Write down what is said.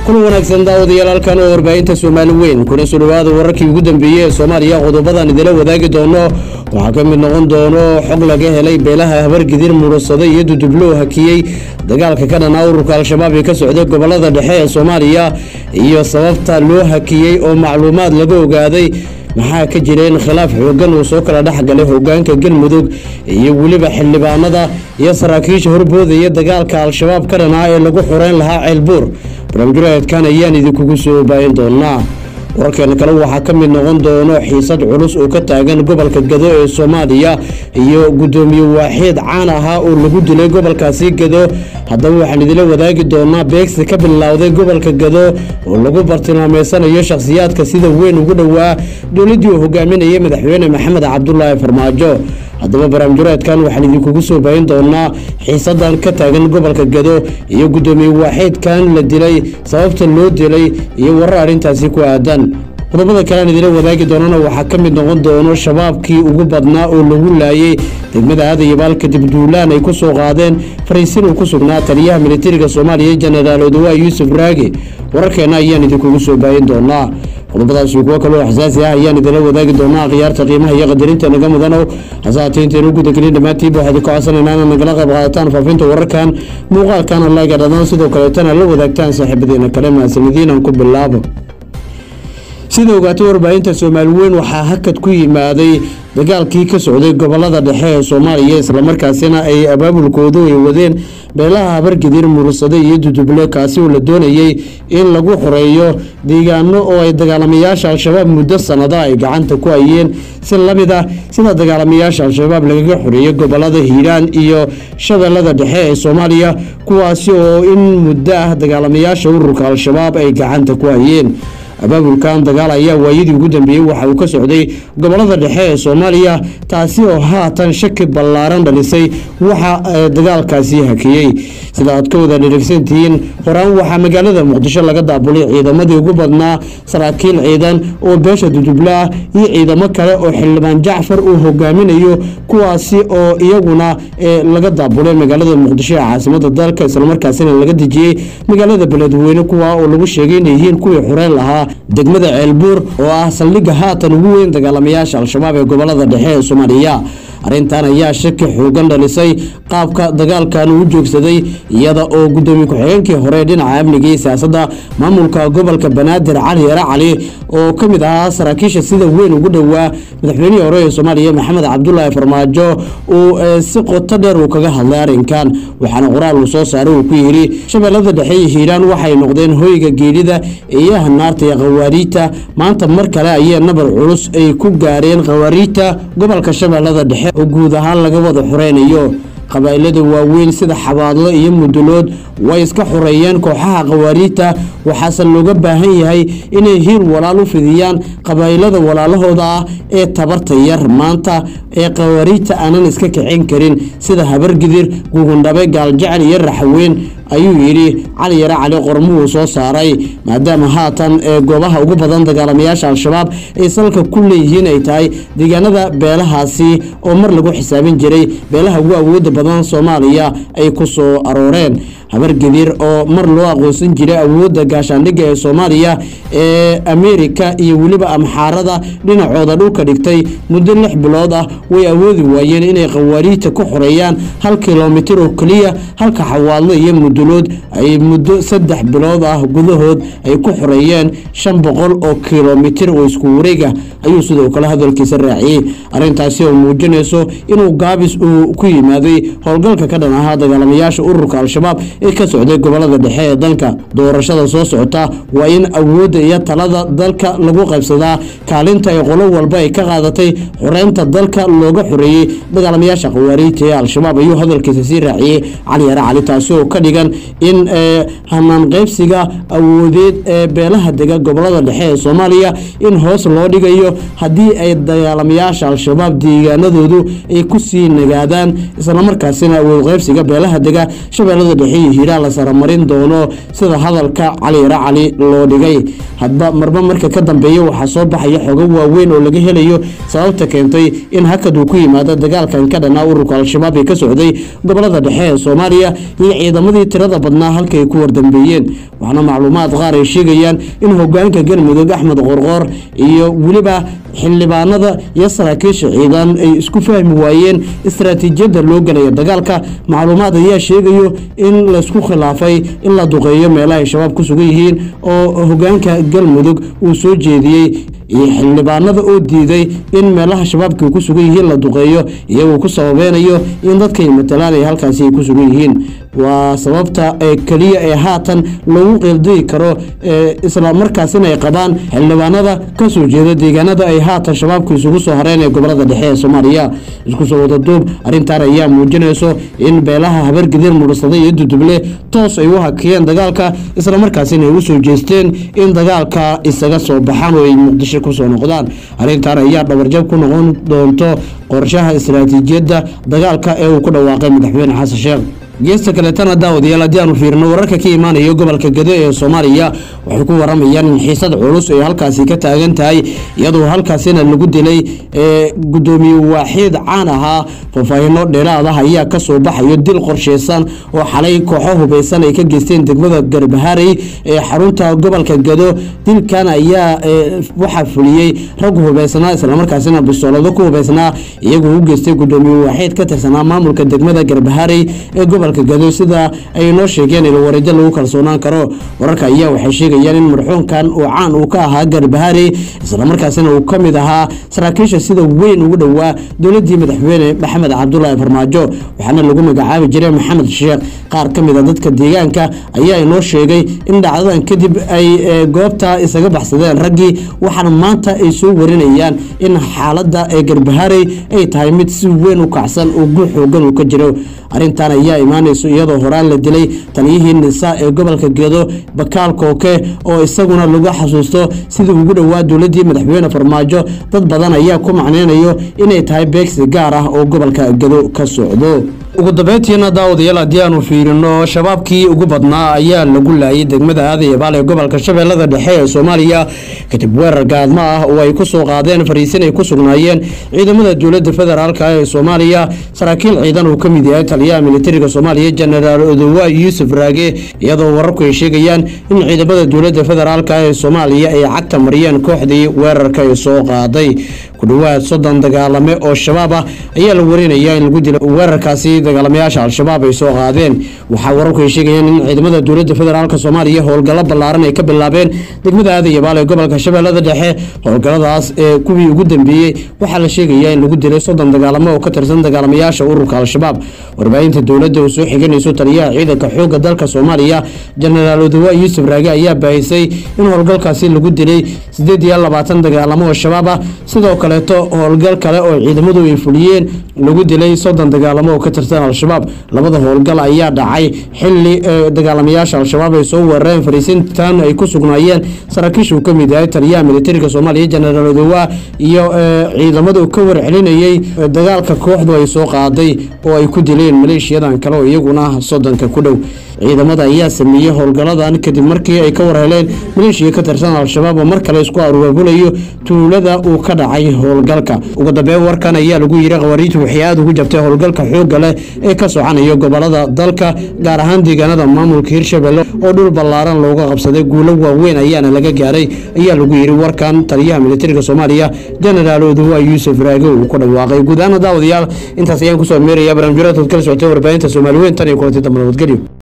kulan wanaagsan daawadayaal halkan oo warbaahinta soomaali weyn kuna soo dhawaada wararkii ugu dambeeyey ee soomaaliya qodobadan idila wadaagi doono waxaa ka mid noqon doono xog laga helay beelaha habargidir murusaday iyo dudublo hakiyey dagaalka ka dhanaa ururka al-shabaab ee ka socday gobolada dhexe ee soomaaliya iyo sababta loo hakiyey oo macluumaad laga ogaaday maxaa ka jira in khilaaf xoogan uu soo kala dhexgalay hogaanka galmudug iyo weliba xildhibaanada iyo saraakiisha horboodaya dagaalka al-shabaab ka dhanaa ee lagu xoreyn lahaa ceelbuur barnaamijyaedkan ayaan idinkugu soo baahin doonaa wararkeena kale waxaa ka mid noqon doono xiisad culus oo ka taagan gobolka gado ee soomaaliya iyo gudoomiye waaxeed caan ahaa oo lagu dilay gobolkaasi gado haddaba waxaan idila wadaagi doonaa beegsi ka bilowday gobolka gado oo lagu bartilmaameysanayo shakhsiyaadka sida weyn ugu dhowaa dowladdii uu hogaaminayay madaxweyne maxamed cabdulaahi farmaajo haddaba barnaamijyaedkan waxaan idinkugu soo baahin doonaa xiisadan ka taagan gobolka gado iyo gudoomiye waaxeedkan la dilay sababta loo dilay iyo warar arrintaasi ku aadan qodobada kalean idila wadaagi doonana waxaa ka mid noqon doono shabaabkii ugu badnaa oo lagu laayay degmada aadayabaal kadib duulaan ay ku soo qaadeen fariisin uu ku sugnaa taliyaha militariga soomaaliya jenaraal odawaa yuusuf raagi wararkeena ayaan idinkugu soo baahin doonaa qodobadaasi kuwo kaloo xasaasi ah ayaan idinla wadaagi doonaa akhyaarta qiimaha iyo qadarinta naga mudanow hase haatee intaynu gudagelin dhammaantiiba waxaad ka codsanayna inaad nagala qayb qaadataan faafinta wararkan muuqaalkana layga dhadaan sidoo kaleetana la wadaagtaan saaxiibadeena kale mahadsanadiinan ku bilaabo sida ogaatay warbaahinta soomaali weyn waxaa hakad ku yimaaday dagaalkii ka socday gobolada dhexe ee soomaaliya islamarkaasina ay abaabulkoodu ay wadeen beelaha habargidir murursade iyo duduble kaasi oo la doonayey in lagu xoreeyo deegaano oo ay dagaalamayaasha al-shabaab muddo sanada ay gacanta ku hayeen si lamid ah sida dagaalamayaasha al-shabaab lagaga xoreeyey gobolada hiiraan iyo shabeellada dhexe ee soomaaliya kuwaasi oo in muddo ah dagaalamayaasha ururka al-shabaab ay gacanta ku hayeen abaabulkan dagaal ayaa waayadii ugu dambeeyey waxa uu ka socday gobolada dhexe ee soomaaliya taasi oo haatan shaki ballaaran dhalisay waxa dagaalkaasi hakiyey sida aad ka wada dhirigsantihiin horaan waxaa magaalada muqdisho laga daabulay ciidamadii ugu badnaa saraakiil ciidan oo beesha dudublo ah iyo ciidamo kale oo xildhibaan jacfar uu hogaaminayo kuwaasi oo iyaguna laga daabulay magaalada muqdisho ee caasimada dalka islamarkaasina laga dejiyey magaalada beledweyne kuwa oo lagu sheegay inay yihiin kuwii xoreyn lahaa degmada ceelbuur oo ah saldhigga haatan ugu weyn dagaalamayaasha al-shabaab ee gobolada dhexe ee soomaaliya arrintan ayaa shaki xoogan dhalisay qaabka dagaalkan uu joogsaday iyada oo gudoomiye ku-xigeenkii hore dhinaca amniga iyo siyaasadda maamulka gobolka banaadir cali yare cali oo ka mid ahaa saraakiisha sida weyn ugu dhowaa madaxweynihii hore ee soomaaliya maxamed cabdulaahi farmaajo uu si qoto dheer uu kaga hadlay arrinkan waxaana qoraal uu soo saaray uu ku yidhi shabeellada dhexe iyo hiiraan waxay noqdeen hoyga geelida iyo hanaarta iyo khawaariijta maanta mar kale ayay nabar culus ay ku gaareen khawaariijta gobolka shabeellada dhexe oo guud ahaan laga wada xoreynayo qabaa'ilada waaweyn sida xabaadlo iyo mudulood way iska xoreeyeen kooxaha khawaariijta waxaase looga baahan yahay inay hiir walaal u fidiyaan qabaa'ilada walaalahooda ah ee tabarta yar maanta ee khawaariijta aanan iska kicin karin sida habargidir gugundhabe gaaljecel iyo raxweyn ayuu yidhi cali yare cali qormuhuu soo saaray maadaama haatan ee goobaha ugu badan dagaalamayaasha al-shabaab ay salka ku leeyihiin ay tahay deegaanada beelahaasi oo mar lagu xisaabin jiray beelaha ugu awooda badan soomaaliya ay ku soo arooreen habargedir oo mar loo aqoonsan jiray awoodda gaashaandhigga ee soomaaliya ee ameerika iyo weliba amxaarada dhinacooda dhulka dhigtay muddo lix bilood ah way awoodi waayeen inay khawaariijta ku xoreeyaan hal kilomitir oo keliya halka xawaadlo iyo mudulood ay muddo saddex bilood ah gudahood ay ku xoreeyeen shan boqol oo kilomitir oo isku wareega ayuu sidoo kale hadalkiisa raaciyey arrintaasi oo muujinayso inuu gaabis uu ku yimaaday howlgalka ka dhan ahaa dagaalamayaasha ururka al-shabaab ee ka socday gobolada dhexe ee dalka doorashada soo socota waa in awoodda iyo talada dalka lagu qaybsadaa kaalinta ay qolo walba ay ka qaadatay xoreynta dalka looga xoreeyey dagaalamayaasha khawaariijta ee al-shabaab ayuu hadalkiisa sii raaciyey cali yare cali taasi oo ka dhigan in hanaan qaybsiga awoodeed ee beelaha dega gobolada dhexe ee soomaaliya in hoos loo dhigayo haddii ay dagaalamayaasha al-shabaab deegaanadoodu ay kusii nagaadaan islamarkaasina awood qaybsiga beelaha dega shabeellada dhexe iyo hiiraan la saramarin doono sida hadalka cali yare cali loo dhigay hadba marba marka ka dambeeya waxaa soo baxaya xogo waaweyn oo laga helayo sababta keentay in hakad uu ku yimaado dagaalkan ka dhanaa ururka al-shabaab ee ka socday gobolada dhexe ee soomaaliya iyo ciidamadii tirada badnaa halka ay ku wardambeeyeen waxaana macluumaad qaar ay sheegayaan in hogaanka galmudug axmed qorqoor iyo weliba xildhibaanada iyo saraakiisha ciidan ay isku fahmi waayeen istaraatiijiyadda loo gelaya dagaalka macluumaad ayaa sheegayo in laysku khilaafay in la duqeeyo meelaha ay shabaab ku sugan yihiin oo hogaanka galmudug uu soo jeediyey iyo xildhibaanada oo diiday in meelaha shabaabka ku sugan yihiin la duqeeyo iyagoo ku sababeynayo in dadkay matalaan ay halkaasi ay ku sugan yihiin waa sababta ee keliya ee haatan lagu qeeldigi karo isla markaasina ay qabaan xildhibaanada kasoo jeeda deegaanada ay haatan shabaabku isugu soo hareen ee gobolada dhexe ee soomaaliya isku soo wadaduub arrintan ayaa muujinayso in beelaha habargidir mursada iyo duduble toos ay u hakiyeen dagaalka islamarkaasina ay u soo jeesteen in dagaalka isaga soo baxaan oo ay muqdisho kusoo noqdaan arrintan ayaa dhabarjab ku noqon doonto qorshaha istaraatiijiyadda dagaalka ee uu ku dhawaaqay madaxweyne xasan sheekh geesta kaleetana daawadayaal haddii aanu fiirino wararka ka imaanaya gobolka gado ee soomaaliya waxay ku waramayaan in xiisad culus ay halkaasi ka taagan tahay iyadoo halkaasina lagu dilay gudoomiye waaxiid caan ahaa faahfaahino dheeraad ah ayaa kasoo baxayo dil qorsheysan oo xalay kooxo hubeysan ay ka geysteen degmada garbaharey ee xarunta gobolka gado dilkan ayaa waxaa fuliyey rag hubeysnaa islamarkaasina bisoolado ku hubeysnaa iyagoo u geystay gudoomiye waaxiid ka tirsanaa maamulka degmada garbaharey ee gobolka gado sida ay noo sheegeen ilo wareejo lagu kalsoonaan karo wararka ayaa waxay sheegayaan in marxuumkan uu caan uu ka ahaa garbaharey islamarkaasina uu ka mid ahaa saraakiisha sida weyn ugu dhowaa dowladii madaxweyne maxamed cabdulaahi farmaajo waxaana lagu magacaabi jiray maxamed sheekh qaar ka mid a dadka deegaanka ayaa inoo sheegay in dhacdadan kadib ay goobta isaga baxsadeen raggii waxaana maanta ay soo warinayaan in xaalada ee garbaharey ay tahay mid si weyn u kacsan oo guul xoogan uu ka jiro arrintan ayaa imaanayso iyadoo horaan la dilay taliyihii nisa ee gobolka gedo bakaal kooke oo isaguna lagu xasuusto sidii ugu dhowaa dowladii madaxweyne farmaajo dad badan ayaa ku macneynayo inay tahay beegsi gaar ah oo gobolka gedo ka socdo ugu dambeyntiina daawadayaal haddii aanu fiirino shabaabkii ugu badnaa ayaa lagu laayay degmada aadayabaal ee gobolka shabeellada dhexe ee soomaaliya kadib weerar gaadmo ah oo ay ku soo qaadeen fariisin ay ku sugnaayeen ciidamada dowladda federaalk ee soomaaliya saraakiil ciidan uu ka mid yahay taliyaha militariga soomaaliya jenaraal odowa yuusuf raage iyadoo wararku ay sheegayaan in ciidamada dowladda federaalk ee soomaaliya ay cagta mariyeen kooxdii weerarka ay soo qaaday ku dhowaad soddon dagaalame oo shabaab ah ayaa la warinaya in lagu dilo weerarkaasi dagaalamayaasha al-shabaab ay soo qaadeen waxaa wararku ay sheegayaan in ciidamada dowladda federaalk soomaaliya howlgallo ballaaran ay ka bilaabeen degmada aadayabaal ee gobolka shabeellada dhexe howlgalladaas ee kuwii ugu dambeeyey waxaa la sheegayaa in lagu dilay soddon dagaalamo oo ka tirsan dagaalamayaasha ururka al-shabaab warbaahinta dowladda oo soo xiganayso taliyaha ciidanka xoogga dalka soomaaliya jenaraal odowa yuusuf raage ayaa baahisay in howlgalkaasi lagu dilay siddeed iyo labaatan dagaalamo oo shabaab ah sidoo kaleeto howlgal kale oo ciidamadu ay fuliyeen lagu dilay soddon dagaalamo oo ka tirsan al-shabaab labada howlgal ayaa dhacay xili dagaalamayaasha al-shabaab ay soo weerareen fariisintan ay ku sugnaayeen saraakiisha uu ka mid yahay taliyaha militariga soomaaliya jenaraal odowa iyo ciidamadu ka warcelinayey dagaalka kooxdu ay soo qaaday oo ay ku dileen maleeshiyadan kale oo iyaguna soddonka ku dhow ciidamada ayaa sameeyey howlgalladan kadib markii ay ka warheleen maleeshiya ka tirsan al-shabaab oo mar kale isku aruurbulayo tuulada uu ka dhacay howlgalka ugu dambeyn warkan ayaa lagu yiri khawariijtu waxay aada ugu jabtay howlgalka xoogga leh ee ka soconaya gobolada dalka gaar ahaan deegaanada maamulka hirshabelle oo dhul ballaaran looga qabsaday guulo waaweyn ayaana laga gaaray ayaa lagu yiri warkan taliyaha militariga soomaaliya jenaraal odowa yuusuf raage uu ku dhawaaqay guud ahaan daawadayaal intaas ayaan kusoo meeraya barnaamijyada kala socotay warbaahinta soomaali weyn tan iyo kulanti dambe nabadgelyo